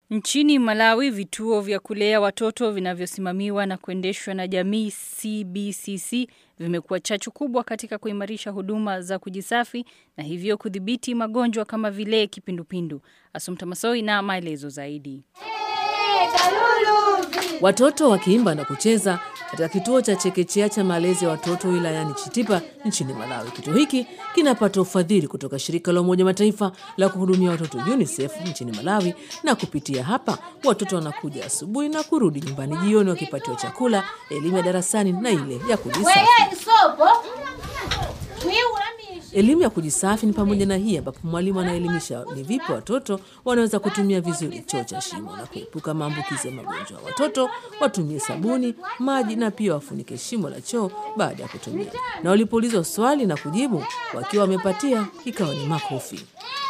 Nchini Malawi, vituo vya kulea watoto vinavyosimamiwa na kuendeshwa na jamii CBCC vimekuwa chachu kubwa katika kuimarisha huduma za kujisafi na hivyo kudhibiti magonjwa kama vile kipindupindu. Asumta Masoi na maelezo zaidi. Watoto wakiimba na kucheza katika kituo cha chekechea cha malezi ya watoto wilayani Chitipa nchini Malawi. Kituo hiki kinapata ufadhili kutoka shirika la Umoja Mataifa la kuhudumia watoto UNICEF nchini Malawi, na kupitia hapa watoto wanakuja asubuhi na kurudi nyumbani jioni wakipatiwa chakula, elimu ya darasani na ile ya kujisafi. Elimu ya kujisafi ni pamoja na hii ambapo mwalimu anaelimisha ni vipi watoto wanaweza kutumia vizuri choo cha shimo na kuepuka maambukizi ya magonjwa. Watoto watumie sabuni, maji na pia wafunike shimo la choo baada ya kutumia. Na walipoulizwa swali na kujibu wakiwa wamepatia, ikawa ni makofi.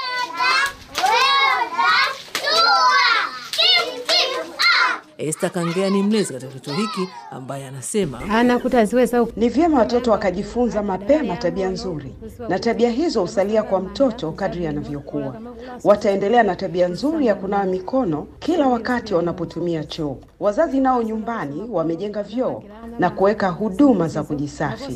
Esther Kangea ni mlezi katika kituo hiki ambaye anasema Ni vyema watoto wakajifunza mapema tabia nzuri, na tabia hizo husalia kwa mtoto kadri anavyokuwa. Wataendelea na tabia nzuri ya kunawa mikono kila wakati wanapotumia choo. Wazazi nao nyumbani wamejenga vyoo na kuweka huduma za kujisafi.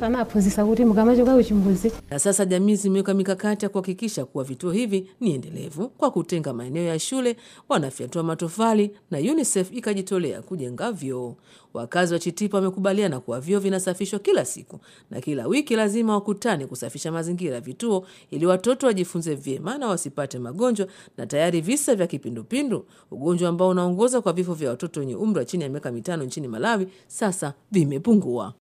na sasa jamii zimeweka mikakati ya kuhakikisha kuwa vituo hivi ni endelevu kwa kutenga maeneo ya shule, wanafyatua matofali na UNICEF ikajitolea kujenga vyoo. Wakazi wa Chitipa wamekubaliana kuwa vyoo vinasafishwa kila siku na kila wiki lazima wakutane kusafisha mazingira ya vituo ili watoto wajifunze vyema na wasipate magonjwa. Na tayari visa vya kipindupindu, ugonjwa ambao unaongoza kwa vifo vya watoto wenye umri wa chini ya miaka mitano nchini Malawi, sasa vimepungua.